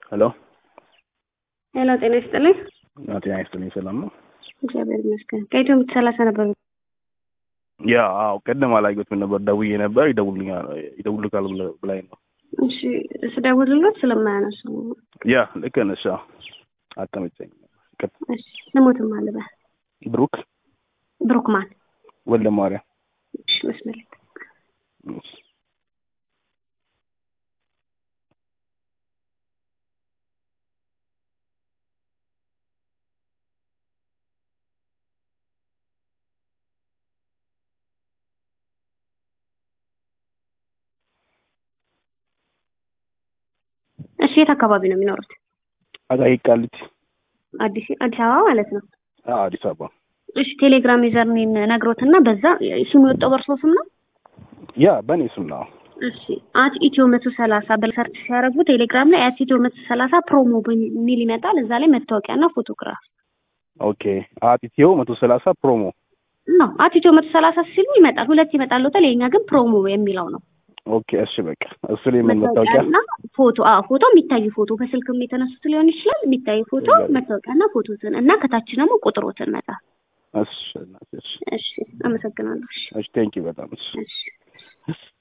ሄሎ ሄሎ፣ ጤና ይስጥልኝ። ጤና ይስጥልኝ። ሰላም ነው? እግዚአብሔር ይመስገን። ከኢትዮ ምት ሰላሳ ነበር። ያ አዎ፣ ቅድም አላየሁትም ነበር። ደውዬ ነበር። ይደውልኛል ይደውልካል ብላኝ ነው። እሺ፣ ስደውልሎት ስለማያነሱ ያ ልክ ነሽ። አዎ፣ አልተመቸኝም። እሺ፣ ስሙትም አልበ ብሩክ ብሩክማን ወልደ ማርያም። እሺ፣ መስመር ላይ እሺ። እሺ፣ የት አካባቢ ነው የሚኖሩት? አቃቂ ቃሊቲ። አዲስ አዲስ አበባ ማለት ነው። አዎ፣ አዲስ አበባ። እሺ፣ ቴሌግራም ዩዘርኔም ነግሮትና በዛ ስሙ የወጣው በእርሶ ስም ነው? ያ በእኔ ስም ነው። እሺ አት ኢትዮ መቶ ሰላሳ በሰርች ሲያደርጉ ቴሌግራም ላይ አት ኢትዮ መቶ ሰላሳ ፕሮሞ የሚል ይመጣል። እዛ ላይ መታወቂያና ፎቶግራፍ ኦኬ። አቲቲዮ መቶ ሰላሳ ፕሮሞ ነው። አት ኢትዮ መቶ ሰላሳ ሲሉ ይመጣል። ሁለት ይመጣል። ሎተል የኛ ግን ፕሮሞ የሚለው ነው። ኦኬ። እሺ በቃ እሱ ላይ ምን መታወቂያ መታወቂያና ፎቶ አዎ፣ ፎቶ የሚታይ ፎቶ በስልክም የተነሱት ሊሆን ይችላል። የሚታይ ፎቶ መታወቂያና ፎቶትን እና ከታች ደግሞ ቁጥሮትን መጣ። እሺ፣ እሺ፣ እሺ፣ አመሰግናለሁ። እሺ፣ እሺ። ቴንኪው በጣም እሺ። እሺ